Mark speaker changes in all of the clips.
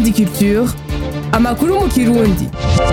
Speaker 1: Indundi Culture amakuru mu kirundi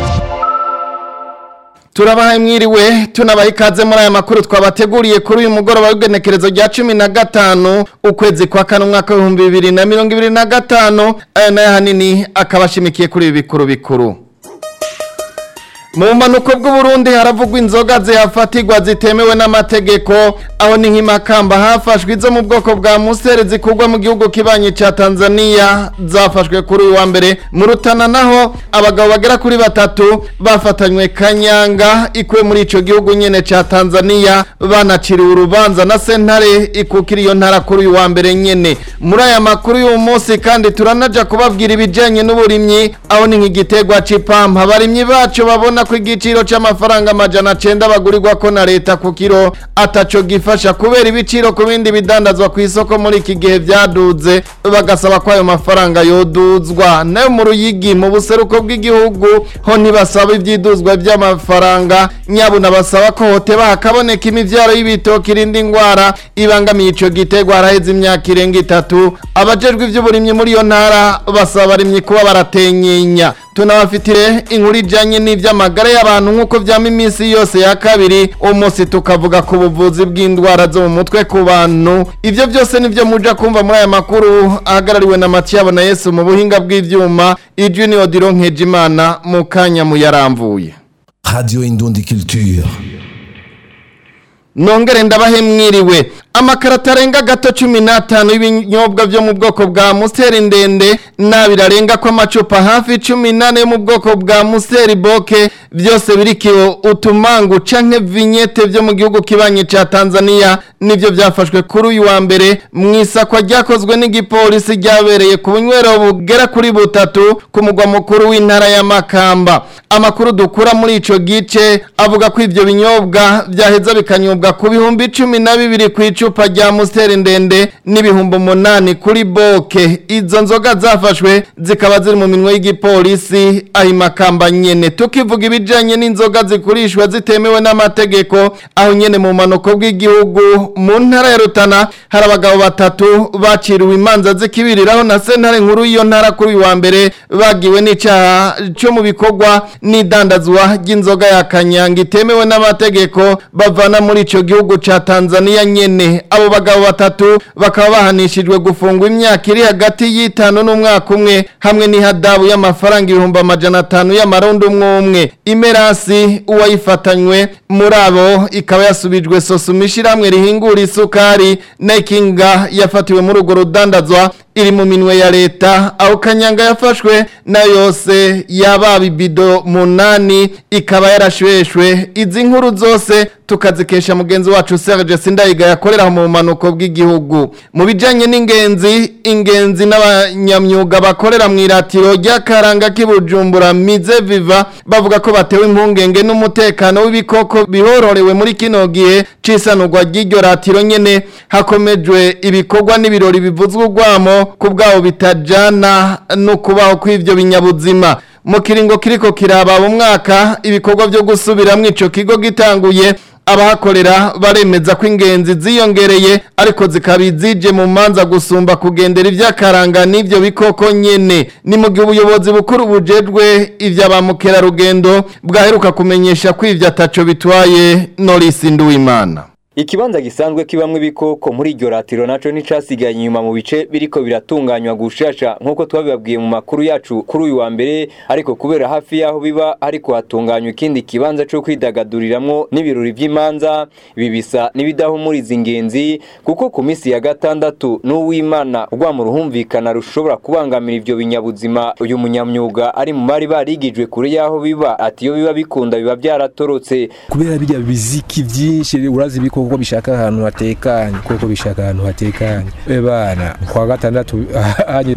Speaker 2: turabahaye mwiriwe tunabaha ikaze muri aya makuru twabateguriye kuri uyu mugoroba w'igenekerezo rya cumi na gatanu ukwezi kwa kane umwaka w'ibihumbi bibiri na mirongo ibiri na gatanu aya nayo ahanini akaba ashimikiye kuri ibi bikuru bikuru mu bumanuko bw'uburundi haravugwa inzoga zihafatirwa zitemewe n'amategeko aho ni nk'imakamba hafashwe izo mu bwoko bwa musere zikurwa mu gihugu kibanyi ca tanzania zafashwe kuri uyu wa mbere mu rutana naho abagabo bagera kuri batatu bafatanywe kanyanga ikuwe muri ico gihugu nyene ca tanzania banaciriwe urubanza na sentare ikukira iyo ntara kuri uyu wa mbere nyene muri aya makuru y'uyu munsi kandi turanaja kubabwira ibijanye n'uburimyi aho ni nk'igitegwa c'ipampa abarimyi bacu babona ko igiciro c'amafaranga amajana cenda bagurirwa ko na leta ku kiro ataco gifasha kubera ibiciro ku bindi bidandazwa ku isoko muri iki gihe vyaduze bagasaba ko ayo mafaranga yoduzwa nayo mu ruyigi mu buseruko bw'igihugu ho ntibasaba ivyiduzwa vy'amafaranga nyabuna basaba ko hoteba hakaboneka imivyaro y'ibitoki irinda ingwara ibangamiye ico gitegwa haraheze imyaka irenga itatu abajejwe ivy'uburimyi muri iyo ntara basaba abarimyi kuba baratenyenya tunabafitire inkuru ijanye n'ivy'amagara y'abantu nk'uko vyama iminsi yose ya kabiri umunsi tukavuga ku buvuzi bw'indwara zo mu mutwe ku bantu ivyo vyose nivyo muja kumva muri aya makuru ahagarariwe na Matiyabo na Yesu mu buhinga bw'ivyuma ijwi ni Odilo Nkejimana mu kanya muyaramvuye
Speaker 3: Radio Indundi Culture.
Speaker 2: nongere ndabahe mwiriwe amakarata arenga gato cumi n'atanu y'ibinyobwa vyo mu bwoko bwa museri ndende n'abiri arenga ko amacupa hafi cumi n'ane yo mu bwoko bwa museri boke vyose birikiwe utumangu canke vinyete vyo mu gihugu kibanyi ca tanzania nivyo vyafashwe kuri uyu wa mbere mw'isakwa ryakozwe n'igipolisi ryabereye ku bunywero bugera kuri butatu ku mugwa mukuru w'intara ya makamba amakuru dukura muri ico gice avuga ko ivyo binyobwa vyaheza bikanyobwa ku bihumbi cumi na bibiri ku icupa rya musiteri ndende n'ibihumbi umunani kuri boke izo nzoga zafashwe zikaba ziri mu minwe y'igipolisi aho imakamba nyene tukivuga ibijanye n'inzoga zikurishwa zitemewe n'amategeko aho nyene mu manuko bw'igihugu mu ntara ya rutana hari abagabo batatu baciriwe imanza zikibiriraho na sentare nkuru y'iyo ntara kuri uyu wa mbere bagiwe n'icaha co mu bikorwa n'idandazwa ry'inzoga ya kanyanga itemewe n'amategeko bavana muri ico gihugu ca Tanzania nyene abo bagabo batatu bakaba bahanishijwe gufungwa imyaka iri hagati y'itanu n'umwaka umwe hamwe n'ihadabu y'amafaranga ibihumbi amajana atanu y'amarundi umwe umwe imerasi uwayifatanywe muri abo ikaba yasubijwe sosuma ishirahamwe rihingura isukari nekinga yafatiwe muri urwo rudandazwa iri mu minwe ya leta aho kanyanga yafashwe na yose yaba ibido munani ikaba yarashweshwe izi nkuru zose tukazikesha mugenzi wacu Serge Sindayiga yakorera mu manuko bw'igihugu mu bijanye n'ingenzi ingenzi n'abanyamyuga bakorera mu iratiro ry'akaranga k'ibujumbura mize viva bavuga ko batewe impungenge n'umutekano w'ibikoko bihororewe muri kino gihe cisanurwa ry'iryo ratiro nyene hakomejwe ibikorwa n'ibirori bivuzwe urwamo ku bwabo bitajana no kubaho kw'ivyo binyabuzima mu kiringo kiriko kiraba mu mwaka ibikorwa vyo gusubiramwo ico kigo gitanguye abahakorera baremeza ko ingenzi ziyongereye ariko zikaba izije mu manza gusumba kugendera ivy'akaranga n'ivyo bikoko nyene ni mu gihe ubuyobozi bukuru bujejwe ivya ba mukerarugendo bwaheruka kumenyesha ko ivyo ataco bitwaye Norisi Nduwimana
Speaker 4: Ikibanza gisanzwe kibamwe ibikoko muri iryo ratiro naco nicasigaye inyuma mu bice biriko biratunganywa gushasha nkuko twabibabwiye mu makuru yacu kuri uyu wa mbere ariko kubera hafi yaho biba ariko hatunganywa ikindi kibanza co kwidagaduriramwo n'ibirori vy'imanza ibi bisa n'ibidahumuriza ingenzi kuko ku misi ya gatandatu n'uwimana rwa mu ruhumvikana rushobora kubangamira ivyo binyabuzima uyu munyamyuga ari mu mari barigijwe kure yaho biba ati iyo biba bikunda biba vyaratorotse
Speaker 5: kubera birya biziki vyinshi urazi ibikoko kuko bishaka ahantu hatekanye kuko bishaka ahantu hatekanye e bana kwa gatandatu hanye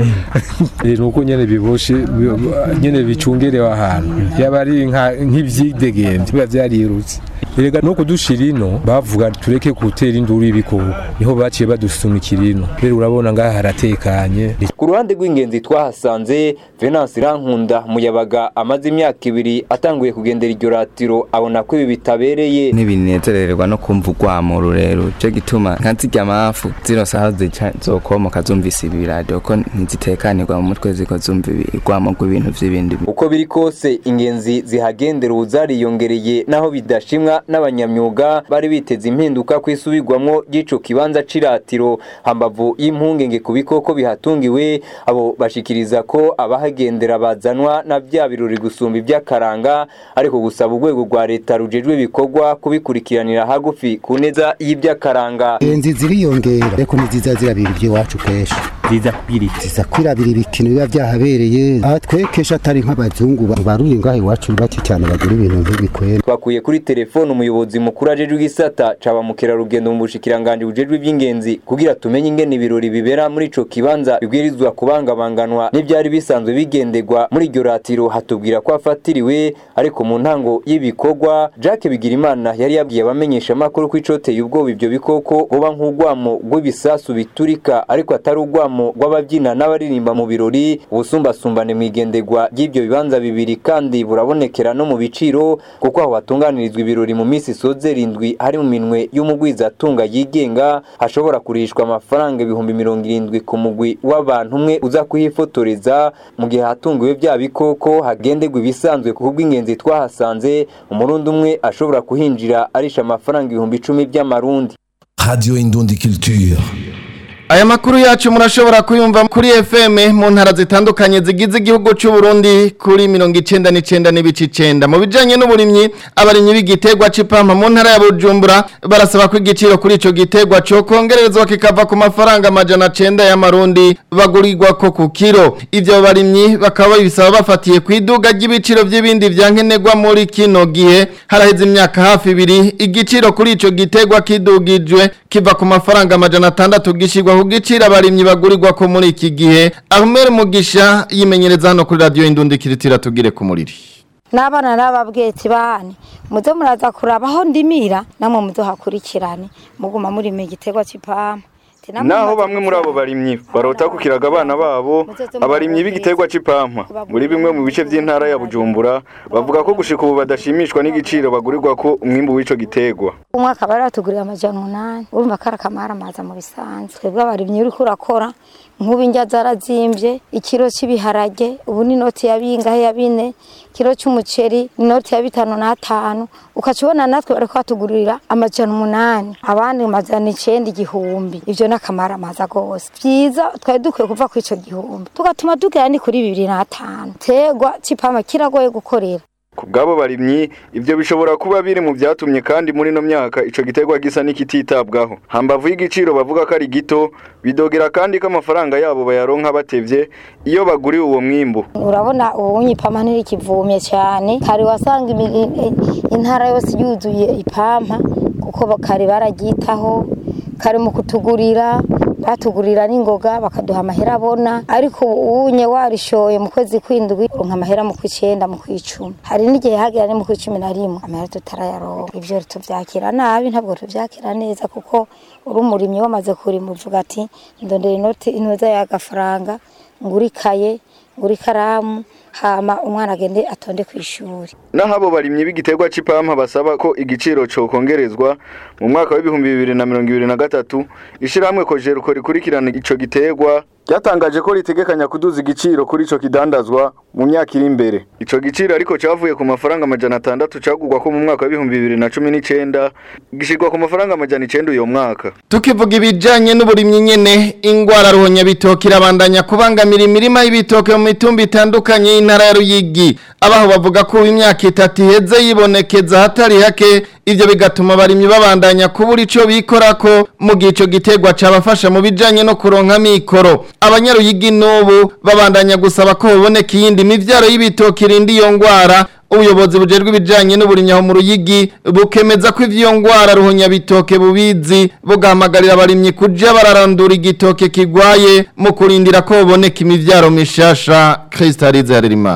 Speaker 5: nuko nyene biboshe nyene bicungerewe ahantu yaba ari nk'ivyidegembye biba vyarirutse erega no kudushira ino bavuga tureke gutera induru y'ibikoko niho baciye badusumikira ino rero urabona ngaha haratekanye
Speaker 4: ku ruhande rw'ingenzi twahasanze venance irankunda muyabaga amaze imyaka ibiri atanguye kugendera iryo ratiro abona ko ibi bitabereye
Speaker 6: ntibinezererwa no kumva urwamo urwamo rurerure cyo gituma nka zirya mafu zino saha zica zokomoka zumvise ibi radio ko ntizitekanirwa mu mutwe ziko zumva urwamo rw'ibintu vy'ibindi
Speaker 4: uko biri kose ingenzi zihagendera ubu zariyongereye naho bidashimwa n'abanyamyuga bari biteze impinduka ku isubirwamwo ry'ico kibanza c'iratiro hambavu y'impungenge ku bikoko bihatungiwe abo bashikiriza ko abahagendera bazanwa na bya birori gusumba iby'akaranga ariko gusaba urwego rwa leta rujejwe ibikorwa kubikurikiranira hagufi ku neza y'iby'akaranga
Speaker 7: inzi ziriyongera ariko ntiziza zirabira iby'iwacu kenshi
Speaker 8: ziza kwirira
Speaker 7: ziza kwirabira ibikino biba byahabereye aha twekesha atari nk'abazungu baruri ngaho iwacu bake cyane bagura ibintu nk'ibikwere
Speaker 4: twakuye kuri telefone umuyobozi mukuru ajejwe igisata ca ba mukerarugendo mu bushikiranganje bujejwe iby'ingenzi kugira tumenye ingene ibirori bibera muri ico kibanza bibwirizwa kubangabanganwa n'ivyari bisanzwe bigendegwa muri iryo ratiro hatubwira ko afatiriwe ariko mu ntango y'ibikorwa Jacques Bigirimana yari yabwiye abamenyesha makuru ko icoteye ubwoba ivyo bikoko buba nk'urwamo rw'ibisasu biturika ariko atari urwamo rw'ababyina n'abaririmba mu birori ubusumbasumbane mu igendegwa ry'ibyo bibanza bibiri kandi burabonekera no mu biciro kuko aho hatunganirizwa ibirori mu minsi isoze rindwi hari mu minwe y'umugwiza atunga yigenga hashobora kurishwa amafaranga ibihumbi mirongo irindwi ku mugwi w'abantu umwe uza kuhifotoreza mu gihe hatungiwe bya bikoko hagendegwa ibisanzwe ku bw'ingenzi twahasanze umurundi umwe ashobora kuhinjira arisha amafaranga ibihumbi icumi by'amarundi
Speaker 3: Radio Indundi Culture.
Speaker 2: Aya makuru yacu murashobora kuyumva kuri FM mu ntara zitandukanye zigize igihugu cy'u Burundi kuri 99 n'ibice 9 mu bijanye n'uburimyi abarimyi b'igitegwa c'ipampa mu ntara ya Bujumbura barasaba ko igiciro kuri ico gitegwa cyo kongerezwa kikava ku mafaranga amajana 9 y'amarundi bagurirwa ko ku kiro ivyo barimyi bakaba babisaba bafatiye ku iduga ry'ibiciro by'ibindi vyankenerwa muri kino gihe haraheze imyaka hafi ibiri igiciro kuri ico gitegwa kidugijwe kiva ku mafaranga amajana 6 gishirwa ku giciro abarimyi bagurirwa ko muri iki gihe Ahmed Mugisha yimenyereza hano kuri radio Indundi kiritira tugire ku muriri
Speaker 9: n'abana n'ababweti bane muze muraza kuraba aho ndimira namwe muzohakurikirane muguma muri mu gitegwa c'ipampa
Speaker 10: naho bamwe muri abo barimyi barota kukiraga abana babo abarimyi b'igiterwa c'ipampa muri bimwe mu bice by'intara ya Bujumbura bavuga ko gushika ubu badashimishwa n'igiciro bagurirwa ko umwimbu w'ico giterwa
Speaker 9: umwaka bari batugurira amajana umunani urumva ko ari akamara amaza mu bisanzwe twebwe abarimyi uriko urakora nk'ubu indya zarazimbye ikiro cy'ibiharage ubu ni inoti ya bingahe ya bine ikiro cy'umuceri ni inoti ya bitanu n'atanu ukaca ubona natwe bariko batugurira amajana umunani abandi amajana icenda igihumbi ivyo ni akamara amaza rwose vyiza twari dukwiye kuva kuri ico gihumbi tugatuma tugera ni kuri bibiri n'atanu tegwa c'ipama kiragoye gukorera
Speaker 10: ku bw'abo barimyi ibyo bishobora kuba biri mu byatumye kandi muri ino myaka ico giterwa gisa n'ikititabwaho hambavu y'igiciro bavuga ko ari gito bidogera kandi ko amafaranga yabo bayaronka batevye iyo baguriwe uwo mwimbu
Speaker 9: urabona ubunye ipampa ntirikivumye cyane kare wasanga imi- i- i- intara yose yuzuye ipampa kuko kare bararyitaho kare mu kutugurira batugurira n'ingoga bakaduha amahera abona ariko ubunye warishoye mu kwezi kw'indwi uronka amahera mu kw'icenda mu kw'icumi hari n'igihe hagera ni mu kw'icumi na rimwe amahera tutarayaronka ivyo tuvyakira nabi ntabwo tuvyakira neza kuko uri umurimyi wamaze kurima uvuga ati ndondera inoti intuza y'agafaranga ngura ikaye ngura ikaramu hama umwana agende atonde kw'ishuri
Speaker 10: naho abo barimyi b'igiterwa c'ipampa basaba ko igiciro cokongerezwa mu mwaka w'ibihumbi bibiri na mirongo ibiri na gatatu ishirahamwe kojeruko rikurikirana ico giterwa ryatangaje ko ritegekanya kuduza igiciro kuri ico kidandazwa mu myaka iri imbere ico giciro ariko cavuye ku mafaranga amajana atandatu cagurwa ko mu mwaka w'ibihumbi bibiri na cumi n'icenda gishirwa ku mafaranga amajana icenda uyo mwaka
Speaker 2: tukivuga ibijanye n'uburimyi nyene ingwara ruhonya bitoki irabandanya kubangamira imirima y'ibitoke mu mitumba itandukanye y'intara ya Ruyigi abaho bavuga ko imyaka itatu iheze yibonekeza hatari hake ivyo bigatuma abarimyi babandanya kubura ico bikorako mu gihe ico gitegwa cabafasha mu bijanye no kuronka mikoro abanyaruyigi n'ubu babandanya gusaba ko boboneka iyindi mivyaro y'ibitoki irinda iyo ngwara ubuyobozi bujejwe ibijanye n'uburimyi aho mu ruyigi bukemeza ko ivyo ngwara ruhonya bitoke bubizi bugahamagarira abarimyi kuja bararandura igitoke kigwaye mu kurindira ko boboneka imivyaro mishasha Kristalize Harerimana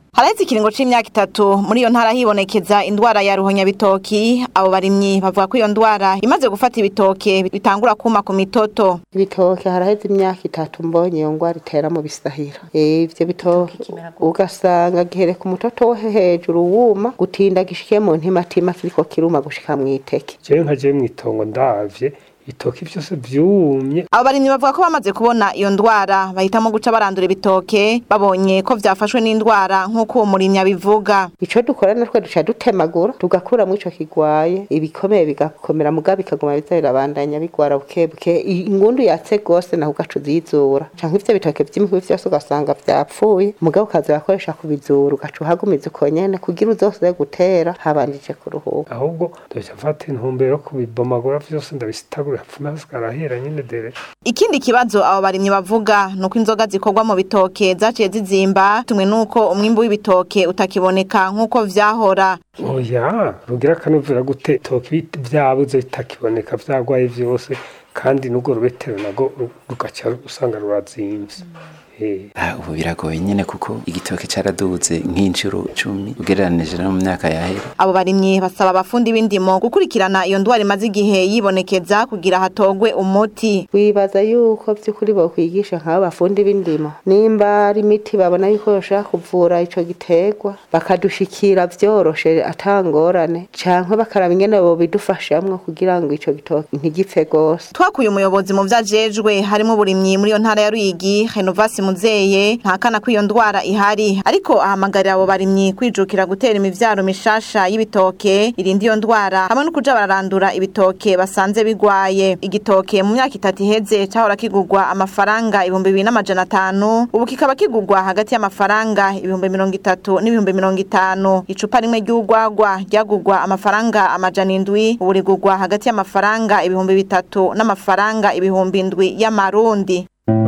Speaker 8: haraheze ikiringo c'imyaka itatu muri iyo ntara hibonekeza indwara ya ruhonyabitoki abo barimyi bavuga ko iyo ndwara imaze gufata ibitoke bitangura kuma ku mitoto
Speaker 11: ibitoke haraheze imyaka itatu mbonye iyo ndwara itera mu bisahira Eh, ivyo bitoke ugasanga gihereka umutoto wo hejuru wuma gutinda gishikiye mu ntimatima kiriko kiruma gushika mw'iteke
Speaker 12: jewe nka jewe mw'itongo ndavye ibitoki vyose vyumye
Speaker 8: abo barimyi bavuga ko bamaze kubona iyo ndwara bahitamo guca barandura ibitoke babonye ko vyafashwe n'indwara nk'uko uwo murimyi abivuga
Speaker 11: ico dukora natwe duca dutemagura tugakuramwo ico kigwaye ibikomeye bigakomera muga bikaguma biza birabandanya bigwara bukebuke I- ingundu yatse gose naho ugaca uzizura canke ivyo bitoke vy'imihwi vyose ugasanga vyapfuye muga ukaza urakoresha kubizura ugaca uhagumiza uko nyene kugira uzoze gutera habanjije kuruhuka
Speaker 12: ahubwo ndaca mfata intumbero yo kubibomagura vyose ndabisitagura hapfume hasigara nyene dere
Speaker 8: ikindi kibazo abo barimyi bavuga ni uko inzoga zikorwa mu bitoke zaciye zizimba tumwe n'uko umwimbu w'ibitoke utakiboneka nk'uko vyahora
Speaker 12: oya rugira akanovera gute ibitoki bit- vyabuze bitakiboneka vyagwaye vyose kandi n'urwo rubetero nago ru- rugaca usanga rurazimvye Eh.
Speaker 13: Ah, ubu biragoye nyene kuko igitoke caraduze nk'inshuro cumi ugereranije no mu myaka yahera
Speaker 8: abo barimyi basaba abafundi b'indimo gukurikirana iyo ndwara imaze igihe yibonekeza kugira hatogwe umuti
Speaker 11: wibaza yuko vy'ukuri bokwigisha nk'abo bafundi b'indimo nimba ari imiti babona yuko yoshobora kuvura ico giterwa bakadushikira vyoroshe atangorane canke bakaraba ingene bobidufashamwo kugira ngo ico gitoke ntigipfe gose
Speaker 8: twakuye umuyobozi mu vyajejwe harimo uburimyi muri iyo ntara ya Ruyigi Renovasi Muzeye ntakana ko iyo ndwara ihari ariko ahamagarira abo barimyi kwijukira gutera imivyaro mishasha y'ibitoke irinda iyo ndwara hamwe no kuja bararandura ibitoke basanze bigwaye igitoke mu myaka itatu iheze cahora kigurwa amafaranga ibihumbi bibiri n'amajana atanu ubu kikaba kigurwa hagati y'amafaranga ibihumbi mirongo itatu n'ibihumbi mirongo itanu icupa rimwe ry'urwagwa ryagurwa amafaranga amajana indwi ubu rigurwa hagati y'amafaranga ibihumbi bitatu n'amafaranga ibihumbi indwi y'amarundi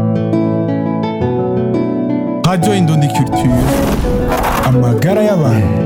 Speaker 14: Radio Indundi Culture amagara y'abantu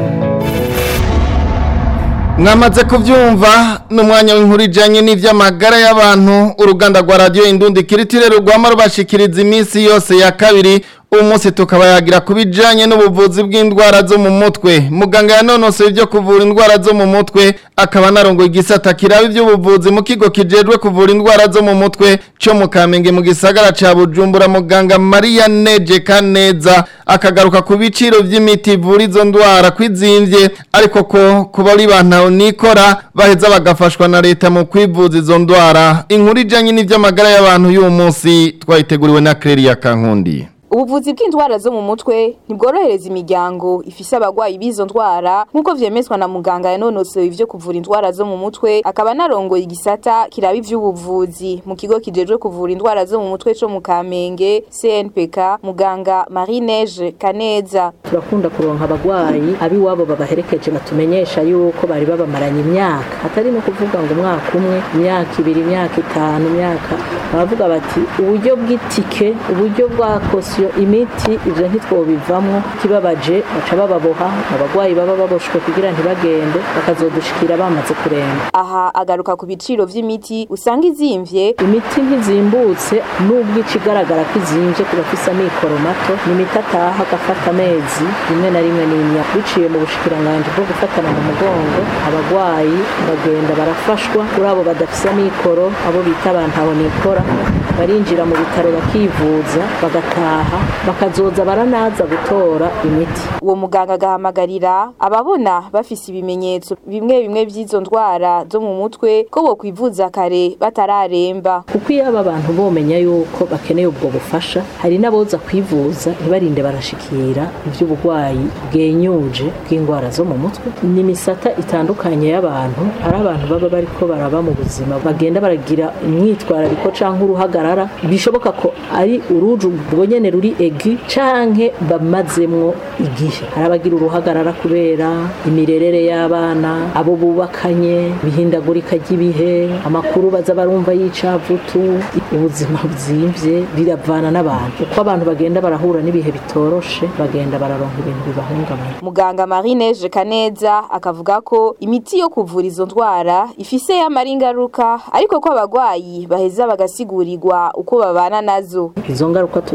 Speaker 2: mwamaze kubyumva ni umwanya w'inkuru ijyanye n'iby'amagara y'abantu uruganda rwa radiyo indundi kiritire rugwamo rubashikiriza iminsi yose ya kabiri uyu munsi tukaba yagira ku bijyanye n'ubuvuzi bw'indwara zo mu mutwe muganga yanonosoye ibyo kuvura indwara zo mu mutwe akaba anarongoye igisata kiraba iby'ubuvuzi mu kigo kijejwe kuvura indwara zo mu mutwe cyo mu kamenge mu gisagara cya bujumbura muganga mariya neje kaneza akagaruka ku biciro by'imiti ivura izo ndwara kwizimvye ariko ko kuba ari bantu nikora baheza bagafashwa na leta mu kwivuza izo ndwara inkuru ijyanye n'iby'amagara y'abantu y'uwo munsi twayiteguriwe na Claire Kankundi
Speaker 15: ubuvuzi bw'indwara zo mu mutwe ntibworohereza imiryango ifise abagwayi b'izo ndwara nk'uko vyemezwa na muganga yanonosoye ivyo kuvura indwara zo mu mutwe akaba anarongoye igisata kiraba ivy'ubuvuzi mu kigo kijejwe kuvura indwara zo mu mutwe co mu kamenge cnpk muganga marie neige kaneza
Speaker 16: turakunda kuronka abagwayi abiwabo babaherekeje batumenyesha yuko bari babamaranye imyaka atari no kuvuga ngo umwaka umwe imyaka ibiri imyaka itanu imyaka baravuga bati uburyo bw'itike uburyo bwa kosiyo imiti ivyo ntitwobivamwo kibabaje baca bababoha abagwayi baba baboshwe kugira ntibagende bakazodushikira bamaze kuremba
Speaker 15: aha agaruka ku biciro vy'imiti usanga izimvye
Speaker 16: imiti ntizimbutse nubwo ica igaragara ko izimvye ku bafise amikoro mato ni imiti ataha agafata amezi rimwe na rimwe n'imyaka biciye mu bushikiranganji bwo gufatana mu mugongo abagwayi bagenda barafashwa kuri abo badafise amikoro abo bita abantu aho nikora barinjira mu bitaro bakivuza bagataha bakazoza baranaza gutora imiti
Speaker 15: uwo muganga agahamagarira ababona bafise ibimenyetso bimwe bimwe vy'izo ndwara zo mu mutwe ko bokwivuza kare batararemba
Speaker 16: kuko iyo aba bantu bomenya yuko bakeneye ubwo bufasha hari n'aboza kwivuza ntibarinde barashikira ivy'uburwayi bwenyuje bw'indwara zo mu mutwe ni imisata itandukanye y'abantu hari abantu baba bariko baraba mu buzima bagenda baragira imyitwarariko canke uruhagarara bishoboka ko ari uruju ubwo nyene ruri egi canke bamazemwo igihe hari abagira uruhagarara kubera imirerere y'abana abo bubakanye bihindagurika ry'ibihe amakuru baza barumva y'icavutu ubuzima buzimvye biravana n'abantu uko abantu bagenda barahura n'ibihe bitoroshe bagenda bararonka ibintu bibahungabanya
Speaker 15: muganga marie neige kaneza akavuga ko imiti yo kuvura izo ndwara ifise yamara ingaruka ariko ko abagwayi baheza bagasigurirwa uko babana nazo
Speaker 16: izo ngaruka tuba tuzizi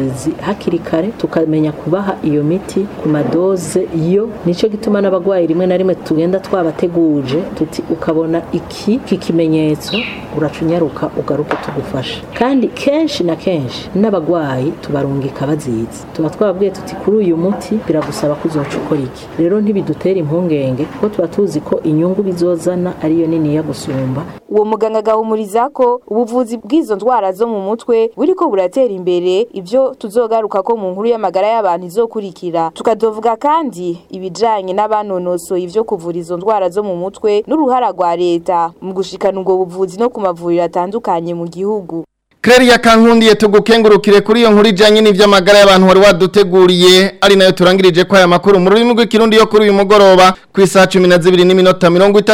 Speaker 16: tubizi hakiri kare tukamenya kubaha iyo miti ku madoze yo nicyo gituma n'abagwayi rimwe na rimwe tugenda twabateguje tuti ukabona iki kikimenyetso uracunyaruka ugaruke tugufasha kandi kenshi na kenshi n'abagwayi tubarungika bazizi tuba twababwiye tuti kuri uyu muti biragusaba ko uzoca ukora iki rero ntibidutera impungenge kuko tuba tuzi ko inyungu bizozana ariyo nini ya gusumba
Speaker 15: uwo muganga agahumuriza ko ubuvuzi bw'izo ndwara zo mu mutwe buriko buratera imbere ibyo tuzogaruka ko mu nkuru y'amagara y'abantu izokurikira tukadovuga kandi ibijanye n'abanonosoye ivyo kuvura izo ndwara zo mu mutwe n'uruhara rwa leta mu gushikana ubwo buvuzi no ku mavuriro atandukanye mu gihugu
Speaker 2: Claire kankundiye tugukengurukire kuri iyo nkuru ijanye n'ivy'amagara y'abantu wari waduteguriye ari nayo turangirije ko aya makuru mu rurimi rw'ikirundi yo kuri uyu mugoroba ku isaha 12 n'iminota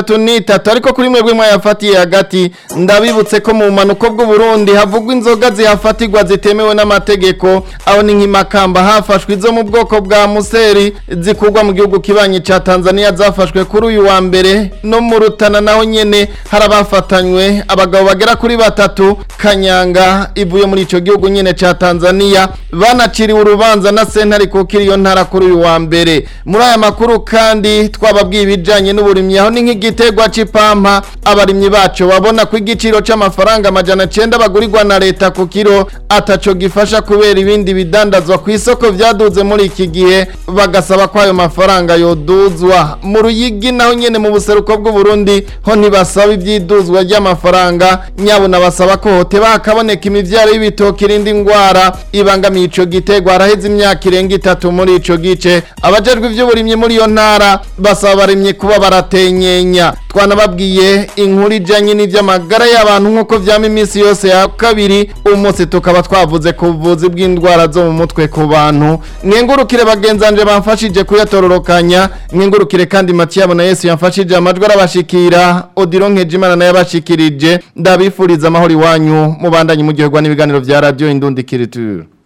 Speaker 2: 33 ariko kuri mwebwe mwayafatiye hagati ndabibutse ko mu manuko bw'u Burundi havugwa inzoga zihafatirwa zitemewe n'amategeko aho ni nk'imakamba hafashwe izo mu bwoko bwa museri zikugwa mu gihugu kibanye ca Tanzania zafashwe kuri uyu wa mbere no mu rutana naho nyene harabafatanywe abagabo bagera kuri batatu kanyanga ivuye muri ico gihugu nyene ca Tanzania banaciriwe urubanza na sentare kukiri iyo ntara kuri uyu wa mbere muri aya makuru kandi twababwiye ibijanye n'uburimyi aho ni nk'igitegwa c'ipampa abarimyi bacu babona ko igiciro c'amafaranga amajana cenda bagurirwa na leta ku kiro ataco gifasha kubera ibindi bidandazwa ku isoko vyaduze muri iki gihe bagasaba ko ayo mafaranga yoduzwa mu ruyigi naho nyene mu buseruko bw'u Burundi ho ntibasaba ivyiduzwa ry'amafaranga nyabuna basaba ko hote bakaboneka imivyaro y'ibitoki irindi ngwara ibangamiye ico gitegwa haraheze imyaka irenga itatu muri ico gice abajejwe ivy'uburimyi muri iyo ntara basaba abarimyi kuba baratenyenya twanababwiye inkuru ijanye n'ivy'amagara y'abantu nk'uko vyama iminsi yose ya kabiri umunsi tukaba twavuze ku buvuzi bw'indwara zo mu mutwe ku bantu mwengurukire bagenzanje bamfashije kuyatororokanya mwengurukire kandi Matiyabo na Yesu yamfashije amajwi arabashikira Odilo Nkejimana naye abashikirije ndabifuriza amahoro iwanyu mubandanye muryoherwa n'ibiganiro vya radio Indundi Kiriture